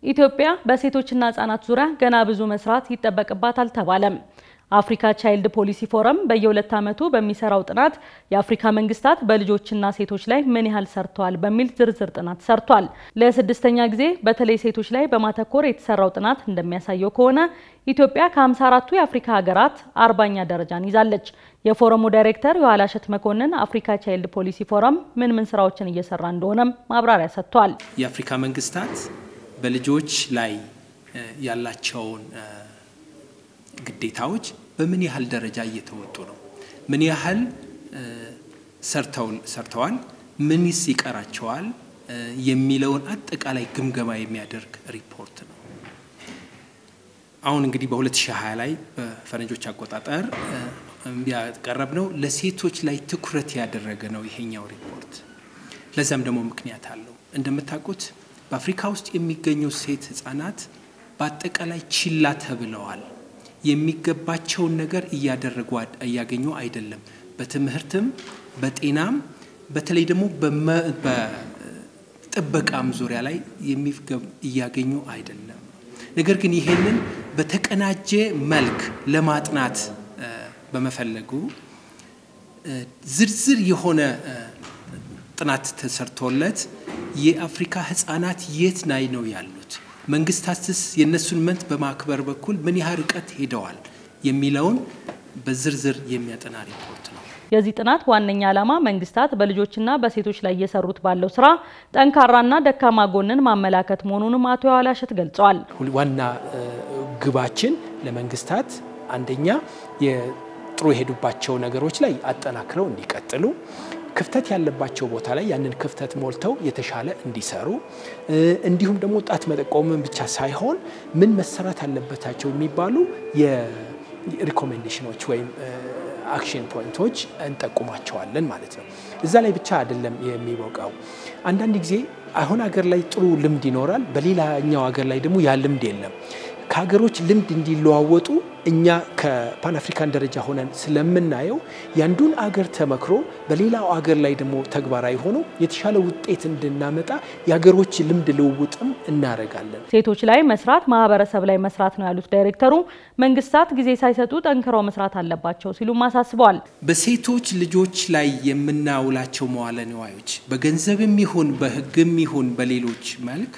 ኢትዮጵያ በሴቶችና ህጻናት ዙሪያ ገና ብዙ መስራት ይጠበቅባታል ተባለም። አፍሪካ ቻይልድ ፖሊሲ ፎረም በየሁለት ዓመቱ በሚሰራው ጥናት የአፍሪካ መንግስታት በልጆችና ሴቶች ላይ ምን ያህል ሰርተዋል በሚል ዝርዝር ጥናት ሰርቷል። ለስድስተኛ ጊዜ በተለይ ሴቶች ላይ በማተኮር የተሰራው ጥናት እንደሚያሳየው ከሆነ ኢትዮጵያ ከ54ቱ የአፍሪካ ሀገራት አርባኛ ደረጃን ይዛለች። የፎረሙ ዳይሬክተር የኋላሸት መኮንን አፍሪካ ቻይልድ ፖሊሲ ፎረም ምን ምን ስራዎችን እየሰራ እንደሆነም ማብራሪያ ሰጥቷል። የአፍሪካ መንግስታት በልጆች ላይ ያላቸውን ግዴታዎች በምን ያህል ደረጃ እየተወጡ ነው? ምን ያህል ሰርተዋል? ምንስ ይቀራቸዋል? የሚለውን አጠቃላይ ግምገማ የሚያደርግ ሪፖርት ነው። አሁን እንግዲህ በ2020 ላይ በፈረንጆች አቆጣጠር ያቀረብ ነው ለሴቶች ላይ ትኩረት ያደረገ ነው ይሄኛው ሪፖርት። ለዛም ደግሞ ምክንያት አለው። እንደምታውቁት በአፍሪካ ውስጥ የሚገኙ ሴት ህጻናት በአጠቃላይ ችላ ተብለዋል። የሚገባቸውን ነገር እያደረጉ እያገኙ አይደለም። በትምህርትም በጤናም በተለይ ደግሞ በጥበቃም ዙሪያ ላይ እያገኙ አይደለም። ነገር ግን ይሄንን በተቀናጀ መልክ ለማጥናት በመፈለጉ ዝርዝር የሆነ ጥናት ተሰርቶለት የአፍሪካ ህጻናት የት ላይ ነው ያሉት መንግስታትስ የእነሱን መብት በማክበር በኩል ምን ያህል ርቀት ሄደዋል የሚለውን በዝርዝር የሚያጠና ሪፖርት ነው። የዚህ ጥናት ዋነኛ ዓላማ መንግስታት በልጆችና በሴቶች ላይ እየሰሩት ባለው ስራ ጠንካራና ደካማ ጎንን ማመላከት መሆኑንም አቶ የኋላሸት ገልጸዋል። ዋና ግባችን ለመንግስታት አንደኛ የጥሩ የሄዱባቸው ነገሮች ላይ አጠናክረው እንዲቀጥሉ ክፍተት ያለባቸው ቦታ ላይ ያንን ክፍተት ሞልተው የተሻለ እንዲሰሩ እንዲሁም ደግሞ ጣት መጠቆምን ብቻ ሳይሆን ምን መሰራት አለበታቸው የሚባሉ የሪኮሜንዴሽኖች ወይም አክሽን ፖይንቶች እንጠቁማቸዋለን ማለት ነው። እዛ ላይ ብቻ አይደለም የሚበቃው። አንዳንድ ጊዜ አሁን ሀገር ላይ ጥሩ ልምድ ይኖራል፣ በሌላኛው ሀገር ላይ ደግሞ ያ ልምድ የለም። ከሀገሮች ልምድ እንዲለዋወጡ እኛ ከፓን አፍሪካን ደረጃ ሆነን ስለምናየው ያንዱን አገር ተመክሮ በሌላው አገር ላይ ደግሞ ተግባራዊ ሆኖ የተሻለ ውጤት እንድናመጣ የሀገሮች ልምድ ልውውጥም እናደርጋለን። ሴቶች ላይ መስራት ማህበረሰብ ላይ መስራት ነው ያሉት ዳይሬክተሩ መንግስታት ጊዜ ሳይሰጡ ጠንክረው መስራት አለባቸው ሲሉም አሳስበዋል። በሴቶች ልጆች ላይ የምናውላቸው መዋለ ንዋዮች በገንዘብም ይሁን በሕግም ይሁን በሌሎች መልክ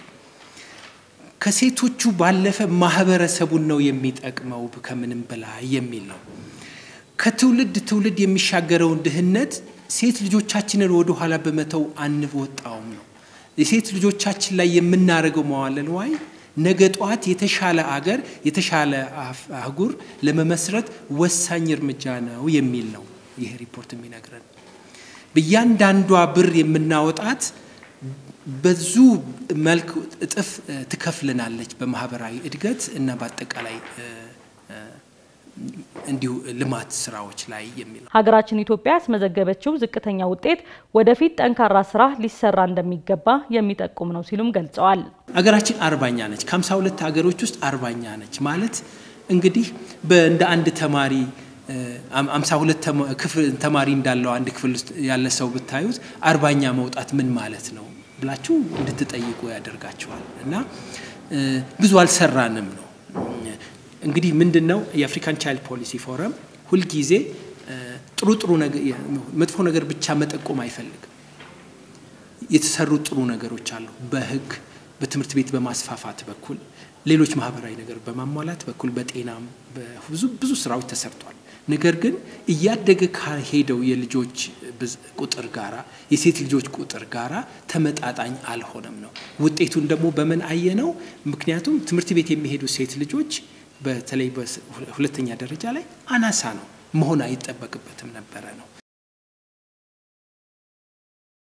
ከሴቶቹ ባለፈ ማህበረሰቡን ነው የሚጠቅመው ከምንም በላይ የሚል ነው። ከትውልድ ትውልድ የሚሻገረውን ድህነት ሴት ልጆቻችንን ወደ ኋላ በመተው አንወጣውም ነው። የሴት ልጆቻችን ላይ የምናደርገው መዋለ ንዋይ ነገ ጠዋት የተሻለ አገር የተሻለ አህጉር ለመመስረት ወሳኝ እርምጃ ነው የሚል ነው ይህ ሪፖርት የሚነግረን። በእያንዳንዷ ብር የምናወጣት በዙ መልክ እጥፍ ትከፍልናለች በማህበራዊ እድገት እና በአጠቃላይ እንዲሁ ልማት ስራዎች ላይ የሚል ነው። ሀገራችን ኢትዮጵያ ያስመዘገበችው ዝቅተኛ ውጤት ወደፊት ጠንካራ ስራ ሊሰራ እንደሚገባ የሚጠቁም ነው ሲሉም ገልጸዋል። ሀገራችን አርባኛ ነች። ከሀምሳ ሁለት ሀገሮች ውስጥ አርባኛ ነች ማለት እንግዲህ እንደ አንድ ተማሪ አምሳ ሁለት ተማሪ እንዳለው አንድ ክፍል ውስጥ ያለ ሰው ብታዩት አርባኛ መውጣት ምን ማለት ነው ብላችሁ እንድትጠይቁ ያደርጋችኋል። እና ብዙ አልሰራንም ነው እንግዲህ ምንድን ነው የአፍሪካን ቻይልድ ፖሊሲ ፎረም ሁልጊዜ ጥሩ ጥሩ መጥፎ ነገር ብቻ መጠቆም አይፈልግም። የተሰሩ ጥሩ ነገሮች አሉ። በህግ በትምህርት ቤት በማስፋፋት በኩል ሌሎች ማህበራዊ ነገር በማሟላት በኩል በጤናም ብዙ ብዙ ስራዎች ተሰርቷል። ነገር ግን እያደገ ካሄደው የልጆች ቁጥር ጋራ የሴት ልጆች ቁጥር ጋራ ተመጣጣኝ አልሆነም ነው። ውጤቱን ደግሞ በምን አየነው? ምክንያቱም ትምህርት ቤት የሚሄዱ ሴት ልጆች በተለይ በሁለተኛ ደረጃ ላይ አናሳ ነው፣ መሆን አይጠበቅበትም ነበረ ነው።